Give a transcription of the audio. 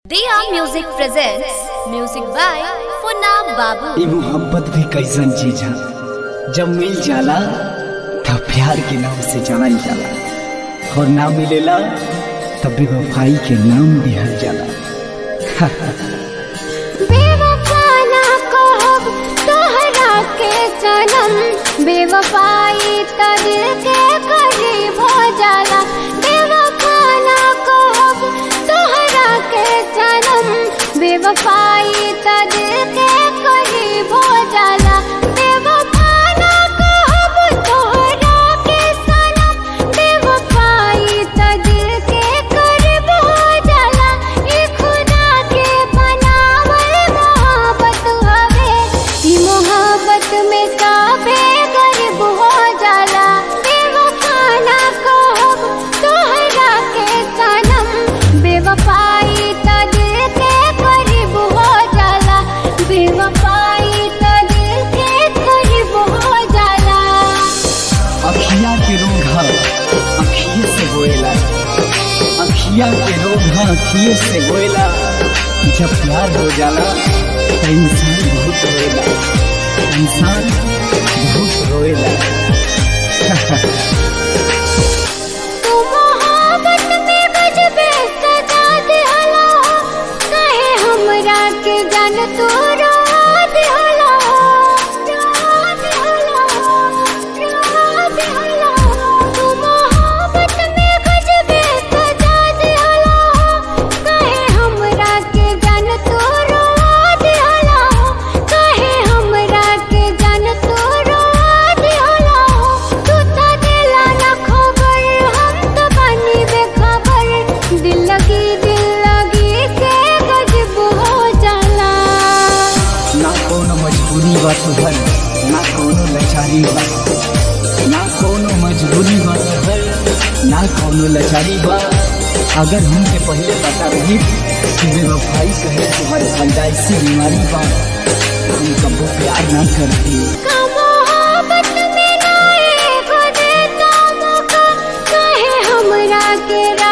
Diya Music presents music by Funab Babu. ई मोहब्बत भी कैसन चीज है जब मिल जाला तब प्यार के नाम से जानल जाला और ना मिलेला तब बेवफाई के नाम दिहल जाला बेवफा ना कहब तोहरा के सनम बेवफाई त दिल के करीब हो जाला बेवफा ना कहब तोहरा के सनम बेवफाई त दिल के करीब हो जाला बेवफा ना कहब तोहरा के सनम बेवफाई त दिल के करीब हो जाला ई खुदा के बनावल मोहब्बत हवे ई मोहब्बत में सबे गरीब हो जाला बेवफा ना कहब तोहरा के सनम बेवफाई त दिल के करीब हो जाला बेवफाई त दिल के करीब हो जाला अखिया के रोग है अखिए से होएला अखिया के रोग है अखिए से होएला जब प्यार हो जाला तो इंसान बहुत रोएला इंसान बहुत रोएला तू मोहब्बत में गजबे सजा दिहला कहे हमरा के जान तू रोआ दिहला रोआ दिहला रोआ दिहला तू मोहब्बत में गजबे सजा दिहला कहे हमरा के जान तू रोआ दिहला कहे हमरा के जान तू रोआ दिहला तू त दिला ना खबर हम तो बनी बेखबर दिल लगी दिल लगी से गजब हो जाला ना कोनो मजबूरी बा तुहर ना कोनो लाचारी बा ना कोनो मजबूरी बा तुहर ना कोनो लाचारी बा अगर हमके पहले पता रही कि बेवफाई कहे तुम्हारे फंजाइसी बीमारी बा हम कबो प्यार ना करती का मोहब्बत में ना एगो देता मौका कहे हमरा के